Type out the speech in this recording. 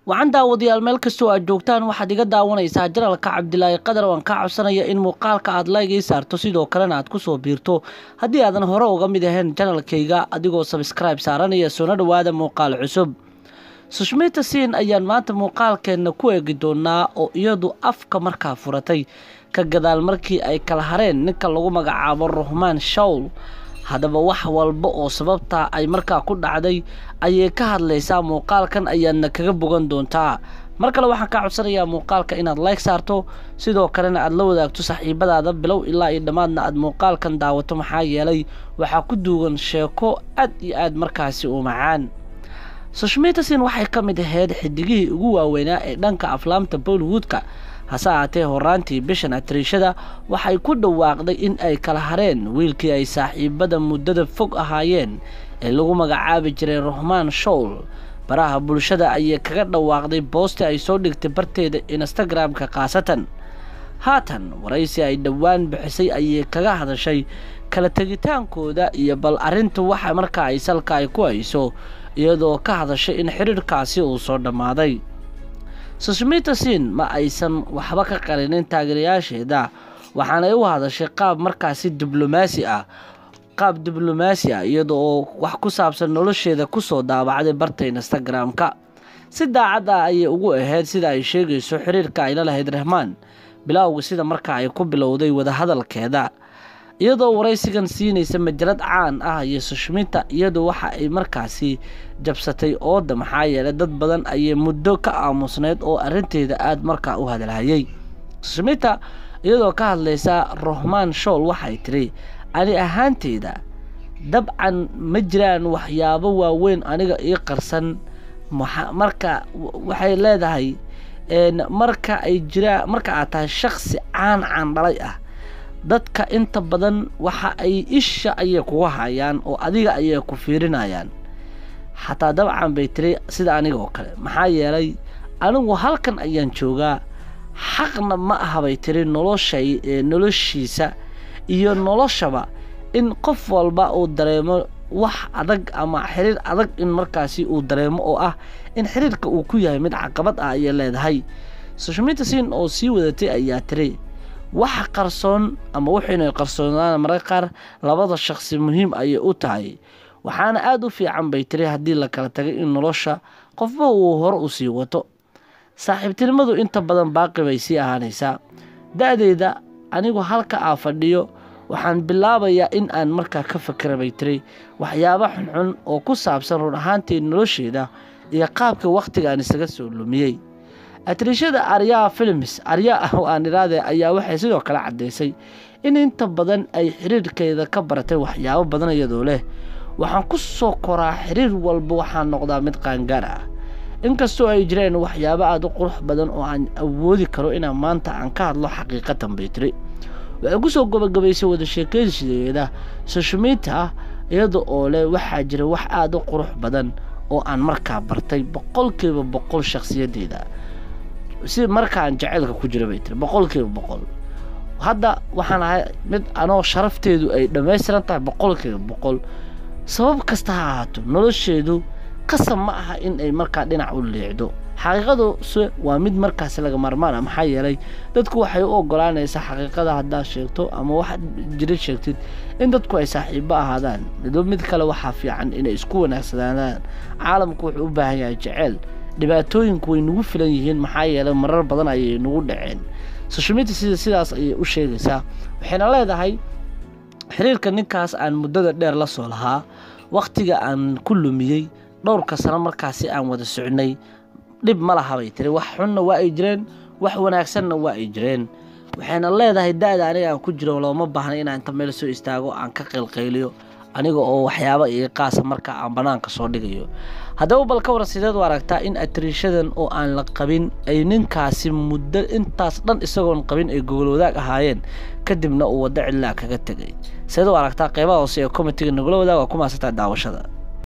waxaan daawadayaal meel kastoo aad joogtaan waxaad iga daawanaysaa janalka cabdilaahi qadar waan kaa codsanaya in muuqaalka aad laygii saarto sidoo kalena aad kusoo biirto haddii aadan hore uga mid ahayn janalkayga adigoo sabskribe saaranaya soona dhowaada muuqaal cusub sushmita siin ayaan maanta muuqaalkeenna ku eegi doonaa oo iyadu afka markaa furatay ka gadaal markii ay kala hareen ninka lagu magacaabo ruhmaan shawl haddaba wax walba oo sababtaa ay markaa ku dhacday ayay ka hadlaysaa muuqaalkan ayaadna kaga bogan doontaa mar kale waxaan kaa codsanayaa muuqaalka inaad like saarto sidoo kalena aad la wadaagto saxiibadaada bilow ilaa iyo dhammaadna aad muuqaalkan daawato maxaa yeelay waxaa ku duugan sheeko aad iyo aad markaasi u macaan sushmitasin waxay ka mid ahayd xidigihii ugu waaweynaa ee dhanka aflaamta bollywoodka hase ahaatee horaantii bishan atriishada waxay ku dhawaaqday in ay kala hareen wiilkii ay saaxiibada muddada fog ahaayeen ee lagu magacaabi jiray ruhmaan showl baraha bulshada ayay kaga dhawaaqday boosti ay soo dhigtay barteeda instagram-ka khaasatan haatan waraysi ay dhowaan bixisay ayay kaga hadashay kala tegitaankooda iyo bal arrinta waxa markaa ay salka ay ku hayso iyadoo ka hadashay in xiriirkaasi uu soo dhammaaday sushmita siin ma aysan waxba ka qarinin taageerayaasheeda waxaanay u hadashay qaab markaasi diblomaasi ah qaab diblomaasi ah iyada oo wax ku saabsan nolosheeda kusoo daabacday barta instagram-ka si daacad ah ayay ugu ahayd sida ay sheegayso xiriirka ayla lahayd rahmaan bilowga sida markaa ay ku bilowday wadahadalkeeda iyadoo waraysigan siinaysa majalad caan ah iyo sushmita iyadu waxa ay markaasi jabsatay ooda maxaa yeelay dad badan ayay muddo ka aamusneyd oo arrinteeda aada markaa u hadalhayay sushmita iyadoo ka hadlaysa rohmaan shool waxay tidhi ani ahaanteyda dabcan ma jiraan waxyaabo waaweyn aniga ii qarsan marka waxay leedahay marka ay jiraan marka aad tahay shaksi caan caan dhalay ah dadka inta badan waxa ay isha ayay kuga hayaan oo adiga ayay ku fiirinayaan xataa dabcan bay tiri sida aniga oo kale maxaa yeelay anigu halkan ayaan joogaa xaqna ma aha bay tiri noloshay noloshiisa iyo noloshaba in qof walba uu dareemo wax adag ama xiriir adag in markaasi uu dareemo oo ah in xiriirka uu ku yahay mid caqabad ah ayay leedahay sushmita siin oo sii wadatay ayaa tiri waxa qarsoon ama wuxuynay qarsoonaan mararka qaar labada shaqsi muhiim ayay u tahay waxaana aada u fiican bay tiri haddii la kala tagay in nolosha qofba uu hore u sii wato saaxiibtinimadu inta badan baaqi bay sii ahaanaysaa da-deyda anigu halka aa fadhiyo waxaan bilaabayaa in aan markaa ka fakera bay tiri waxyaabo xunxun oo ku saabsan run ahaantii nolosheeda iyo qaabka wakhtiga aan isaga soo lumiyey atriishada aryaa films arya ah oo aan iraade ayaa waxay sidoo kale caddaysay in inta badan ay xiriirkeeda ka baratay waxyaabo badan iyadoo leh waxaan ku soo koraa xiriir walba waxaa noqdaa mid qaangaar ah inkastoo ay jireen waxyaabo aada u qurux badan oo aan awoodi karo inaan maanta aan ka hadlo xaqiiqatan bay tiri waxay kusoo gabagabaysay wada sheekeysideeda sushmita iyada oo leh waxaa jira wax aada u qurux badan oo aan markaa bartay boqolkiiba boqol shakhsiyadeeda si markaan jaceylka ku jira bay tiri boqolkiiba boqol hadda waxaan ahay mid anoo sharafteedu ay dhammaystiran tahay boqolkiiba boqol sabab kasta ha ahaato nolosheedu qasab ma aha in ay markaa dhinac u leecdo xaqiiqadu se waa mid markaasi laga maarmaan ah maxaa yeelay dadku waxay u ogolaanaysaa xaqiiqada haddaad sheegto ama wax jira sheegtid in dadku ay saaxiibo ahaadaan midba mid kale waxaa fiican inay isku wanaagsanaadaan caalamku wuxuu u baahan yahay jeceyl dhibaatooyinku way nagu filan yihiin maxaa yeelay marar badan ayay nagu dhaceen sushmita sida sidaas ayay u sheegaysaa waxayna leedahay xiriirka ninkaas aan muddada dheer la soo lahaa wakhtiga aan ku lumiyey dhowrka sano markaasi aan wada socnay dhib ma laha bay tiri wax xunna waa ay jireen wax wanaagsanna waa ay jireen waxayna leedahay da-da aniga aan ku jiro looma baahna inaan inta meel soo istaago aan ka qaylqayliyo aniga oo waxyaaba iga qaasa marka aan bannaanka soo dhigayo haddaba bal ka war sideed u aragtaa in atriishadan oo aan la qabin ay ninkaasi muddo intaas dhan isagoon qabin ay gogol wadaag ahaayeen kadibna uu waddo cidlaa kaga tegay sideed u aragtaa qeybaha hoose ee komitiga nagula wadaag waa ku maasantaha daawashada